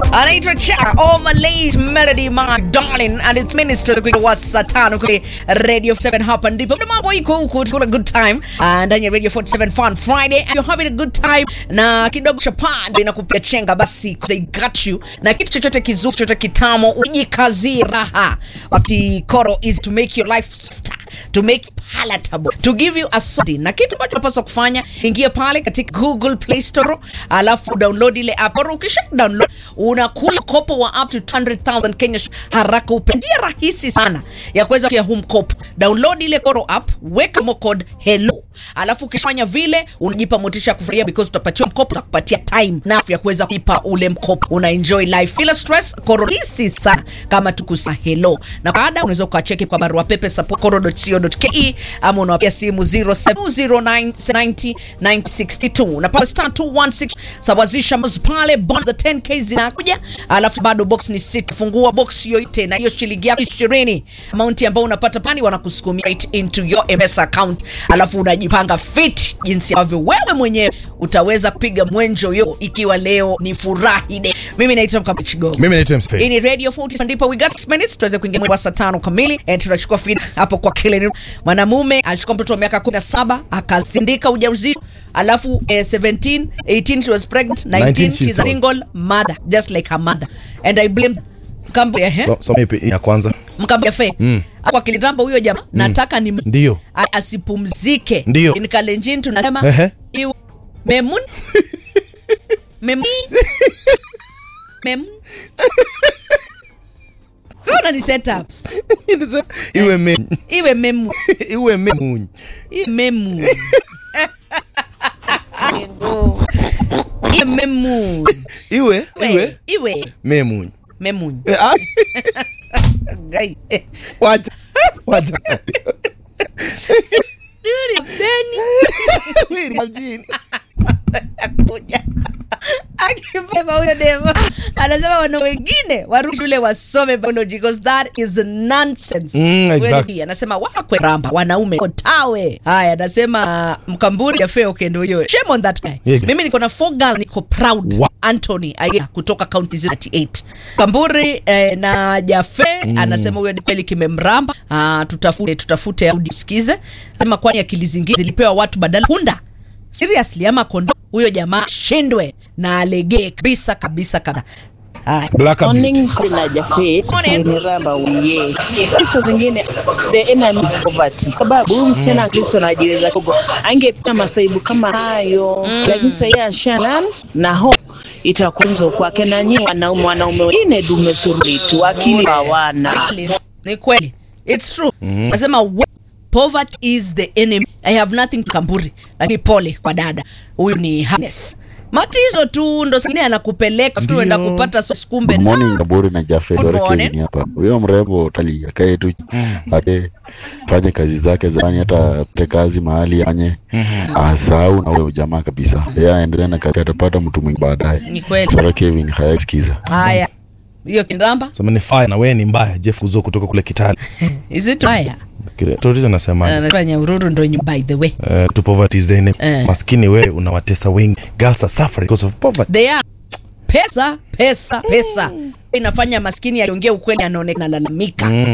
anaitwa Cha Oh Malays Melody My Darling and it's minister kwa saa tano kwenye Radio 7 hapa ndipo Ndio mambo iko huku tukuna good time Ah, ndani ya Radio 47 Fun Friday and you're having a good time na kidogo cha panda inakupiga chenga basi they got you na kitu chochote kizuri chochote kitamo ujikazie raha wakati koro is to make your life softer to make it palatable to give you a sodi na kitu ambacho unapaswa kufanya ingia pale katika google play store alafu download ile app Or ukisha download unakula kopo wa up to 200000 kenya sh- haraka upe njia rahisi sana ya kuweza kuya huu mkopo download ile koro app weka mo code hello alafu ukifanya vile unajipa motisha ya kufurahia because utapatiwa mkopo na kupatia time na ya kuweza kuipa ule mkopo una enjoy life bila stress koro rahisi sana kama tukusa hello na baada unaweza ukacheki kwa barua pepe support koro.co.ke ama unawapigia simu 0709909062 unapata star 216 sawazisha mos pale bonus za 10k zinakuja alafu bado box ni sit fungua box yoyote na hiyo shilingi yako 20 amount ambayo unapata pani wanakusukumia right into your ms account alafu unajipanga fit jinsi ambavyo wewe mwenyewe utaweza kupiga mwenjo yo ikiwa leo ni furahi day mimi naitwa mkamchigogo mimi naitwa msfe hii ni radio 40 ndipo we got 6 minutes tuweze kuingia mwezi wa saa tano kamili and tunachukua feed hapo kwa kile mwanamume alichukua mtoto wa miaka 17 akasindika ujauzito alafu eh, 17 18 she was pregnant 19, 19 she's she's a old. single mother just like her mother and i blame mkambo ya so, so maybe ya kwanza mkambo ya fe mm. kwa kilitamba huyo jamaa nataka ni Ndio. A- asipumzike Ndio. in kalenjin tunasema Ehe. iwe- memun memun memun Kuna ni set up iwe me, iwe memu iwe memunyi iwe memu iwe memu iwe iwe iwe memunyi memu Eh, ah, Gai. wacha wacha Yuri, Deni. Wili, mjini. Akuja. akibeba huyo demo anasema wana wengine warudi shule wasome biology because that is nonsense Mm, exactly. Kweli, anasema wakwe ramba wanaume tawe haya anasema mkamburi ya feo kendo hiyo shame on that guy Yeah. mimi niko na four girl niko proud Wa- Anthony Aya kutoka county 38 Kamburi eh, na Jafe anasema huyo ni kweli kimemramba ah, tutafute tutafute audio sikize ama kwani akili zingine zilipewa watu badala punda seriously ama kondo huyo jamaa shindwe na alegee kabisa kabisa kabisa Haya. Black and Morning, beauty. Sina Jafet, Morning. ni raba uye. Sifa zingine the enemy of poverty. Sababu huyu msichana Kristo anajiweza kidogo. Angepita masaibu kama hayo. Lakini sasa yeye ashalan na ho itakunzo kwake na nyinyi wanaume wanaume wengine dume suruli tu akili hawana. ni kweli its true nasema we- poverty is the enemy i have nothing to kamburi lakini pole kwa dada huyu ni Hannes. matizo tu ndo singine anakupeleka tu Ndio. enda kupata sos kumbe Good morning na- Kaburi na Jafet Good Ore morning. Kevin hapa. Huyo mrembo tali akae tu ate fanye kazi zake za ndani, hata te kazi mahali anye asahau na huyo jamaa kabisa, yeye aendelee na kazi, atapata mtu mwingi baadaye. ni kweli Sara Kevin hayasikiza. haya hiyo kindamba sema ni fire na wewe ni mbaya jeff kuzo kutoka kule kitali is it haya torizo nasema anasema nyaururu ndo nyu- by the way uh, to poverty is the enemy Eh. maskini wewe unawatesa wengi girls are suffering because of poverty they are pesa pesa pesa inafanya maskini akiongea ukweli anaonekana lalamika